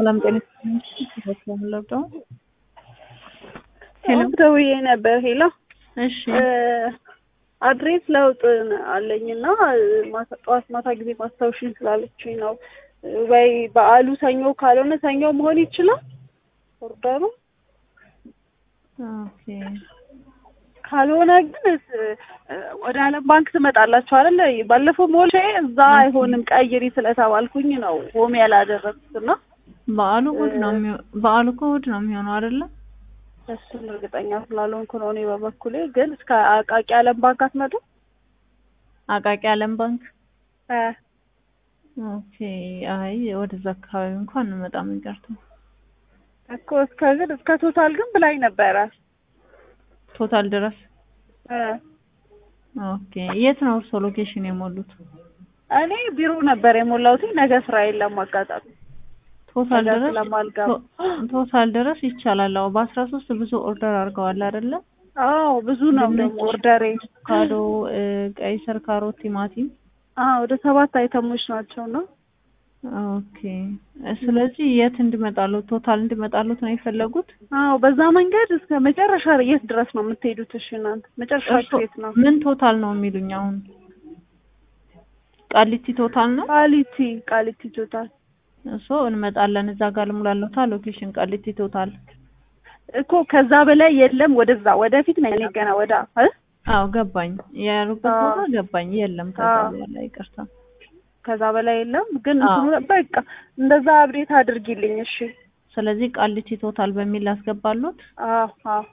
ሰላም ጤና ይስጥልኝ። ሄሎ ደውዬ ነበር። ሄሎ እሺ አድሬስ ለውጥ አለኝና ማታ- ጠዋት ማታ ጊዜ ማስታወሽኝ ስላለችኝ ነው። ወይ በዓሉ ሰኞ ካልሆነ ሰኞ መሆን ይችላል ኦርደሩ። ኦኬ ካልሆነ ግን እስ- ወደ አለም ባንክ ትመጣላችሁ አይደለ? ባለፈው ሞልቼ እዛ አይሆንም ቀይሪ ስለተባልኩኝ ነው ሆም ያላደረግኩት እና በዓሉ እሑድ ነው የሚሆ- በዓሉ እኮ እሑድ ነው የሚሆነው አይደለ? እሱን እርግጠኛ ስላልሆንኩ ነው እኔ በበኩሌ። ግን እስከ አቃቂ አለም ባንክ አትመጡ? አቃቂ አለም ባንክ እ ኦኬ። አይ ወደዛ አካባቢ እንኳን እንመጣም ይቀርተው እኮ እስከ ግን እስከ ቶታል ግን ብላኝ ነበረ። ቶታል ድረስ እ ኦኬ። የት ነው እርሶ ሎኬሽን የሞሉት? እኔ ቢሮ ነበር የሞላሁት። ነገ ስራ የለም አጋጣሚ ቶታል ነገ ድረስ ስለማልገባ። ቶ- ቶታል ድረስ ይቻላል። አዎ በአስራ ሶስት ብዙ ኦርደር አድርገዋል አይደለ? አዎ ብዙ ነው ድንች፣ ደግሞ ኦርደሬ። አቮካዶ፣ እ፣ ቀይ ስር፣ ካሮት፣ ቲማቲም አዎ ወደ ሰባት አይተሞች ናቸው ነው። ኦኬ። ስለዚህ የት እንድመጣሉት ቶታል እንድመጣሉት ነው የፈለጉት? አዎ በዛ መንገድ እስከ መጨረሻ የት ድረስ ነው የምትሄዱት? እሺ እናንተ መጨረሻችሁ እርሶ የት ነው? ምን ቶታል ነው የሚሉኝ አሁን? ቃሊቲ ቶታል ነው ቃሊቲ ቃሊቲ ቶታል እሱ እንመጣለን። እዛ ጋር ልሙላለታ ሎኬሽን ቃሊቲ ቶታል። እኮ ከዛ በላይ የለም። ወደዛ ወደፊት ነው እኔ ገና ወደ እ አዎ ገባኝ። ያሉበት አዎ። ቦታ ገባኝ። የለም ከዛ አዎ። በኋላ ይቅርታ። ከዛ በላይ የለም። ግን አዎ። እንትኑ በቃ እንደዛ አብዴት አድርጊልኝ እሺ። ስለዚህ ቃሊቲ ቶታል በሚል ላስገባሉት። አዎ አዎ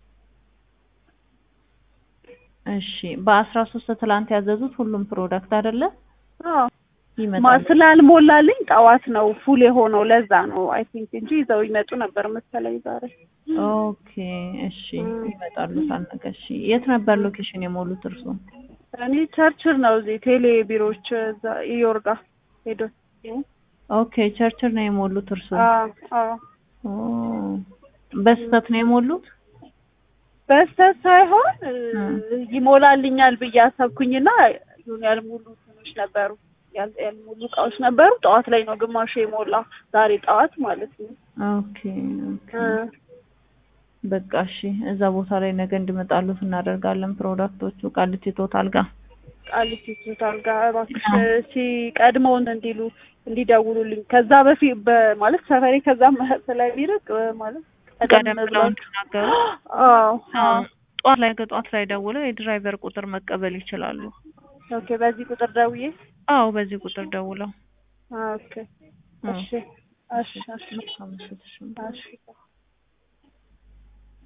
እሺ በአስራ ሶስት ትላንት ያዘዙት ሁሉም ፕሮዳክት አይደለ አዎ ማ ይመጣል። ስላልሞላልኝ ጠዋት ነው ፉል የሆነው ለዛ ነው አይ ቲንክ እንጂ ይዘው ይመጡ ነበር መሰለኝ ዛሬ። ኦኬ እሺ እም። ይመጣሉ ሳልነገ። እሺ የት ነበር ሎኬሽን የሞሉት እርሱ? እኔ ቸርችል ነው እዚህ ቴሌ ቢሮዎች እዛ ኢዮርጋ ሄዶ ኦኬ ቸርችል ነው የሞሉት እርሱ? አዎ አዎ ኦ በስህተት ነው የሞሉት? በስተት ሳይሆን እ፣ እም። ይሞላልኛል ብዬ አሰብኩኝና ይሁን ያልሞሉ እንትኖች ነበሩ ያል- ያልሞሉ እቃዎች ነበሩ። ጠዋት ላይ ነው ግማሹ የሞላ ዛሬ ጠዋት ማለት ነው። ኦኬ ኦኬ እ፣ በቃ እሺ እዛ ቦታ ላይ ነገ እንዲመጣሉት እናደርጋለን። ፕሮዳክቶቹ ቃሊቲ ቶታል ጋር ቃሊቲ ሆስፒታል ጋር እባክሽ አዎ። ሲቀድመውን እንዲሉ እንዲደውሉልኝ ከዛ በፊት በማለት ሰፈሬ ከዛ ስለሚርቅ እ፣ ማለት ቀደም ብለው እንዲናገሩ አዎ አዎ ጠዋት ላይ ከጠዋት ላይ ደውለው የድራይቨር ቁጥር መቀበል ይችላሉ። ኦኬ በዚህ ቁጥር ደውዬ አዎ በዚህ ቁጥር ደውለው ኦኬ እሺ እሺ እሺ መልካም ምሽት። እሺ። እሺ